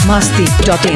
masti.in.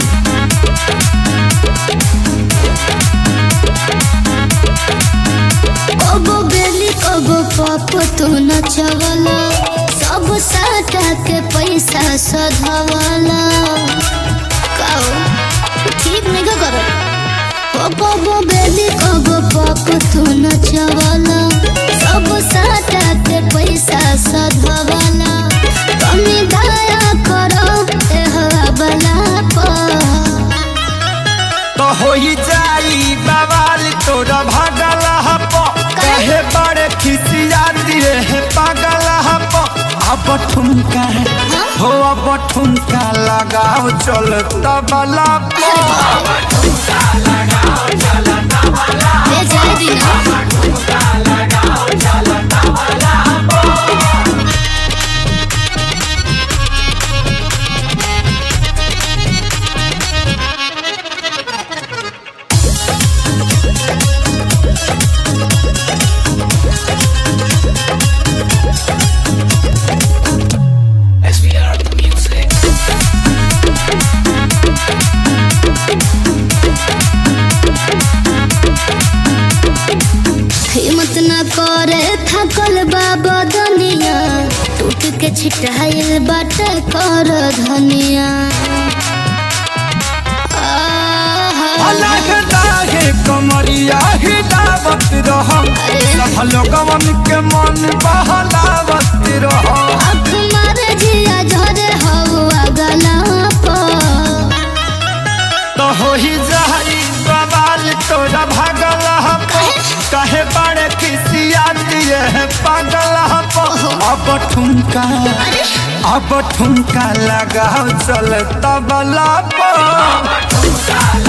कबो बेली कबो पप तू नचवला सब साटा के पैसा सधवला काओ ठीक नहीं का करो ओ कबो बेली कबो पप तू नचवला सब साटा के पैसा सधवला कमी दया करो ए हवा बला पर तो होई जाई बवाल तोरा भागल हप कहे बड़े खिसिया दिए है पागल हप अब ठुमका हो अब ठुमका लगाओ चल तबला पर ए जाए दिना हिम्मत न करे थकल बाबा दुनिया टूट के छिटाइल बाटे कर धनिया आहा। अलग दाहे कमरिया हिलावत रह सब लोगवन के मन बहलावत रह आँख मारे जिया झरे हवा गला पर तो होई जाई बवाल तोरा भागल हप कहे बड़े खिसिया दिए है पागल हप अब ठुमका अब ठुमका लगाओ चल तबला पर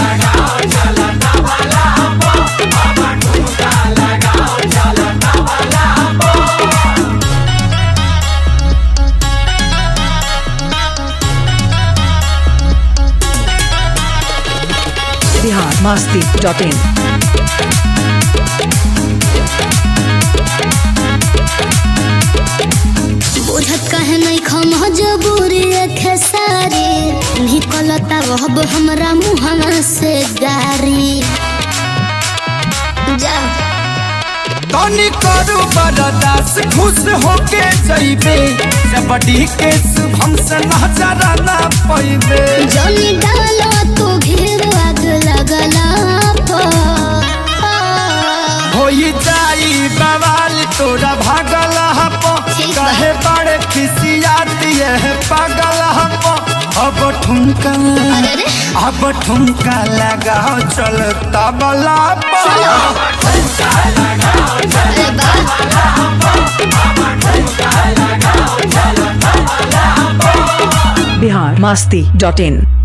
Bihar masti.in. बुझत कहे नहीं खम जबूरी खेसारी निकलता रहब हमरा मुहना से गारी जा तनी करू बरदास खुश होके जइबे जबड़ी के शुभम से नजर ना पैबे जनी डालो तू घेर आग लगला पर होई जाई बवाल तोरा भागल हप ठीक बा। कहे बड़े खिसिया दिए है पागल हप अब ठुमका अरे रे अब ठुमका लगाओ चल तबला पर अरे बा Bihar masti.in.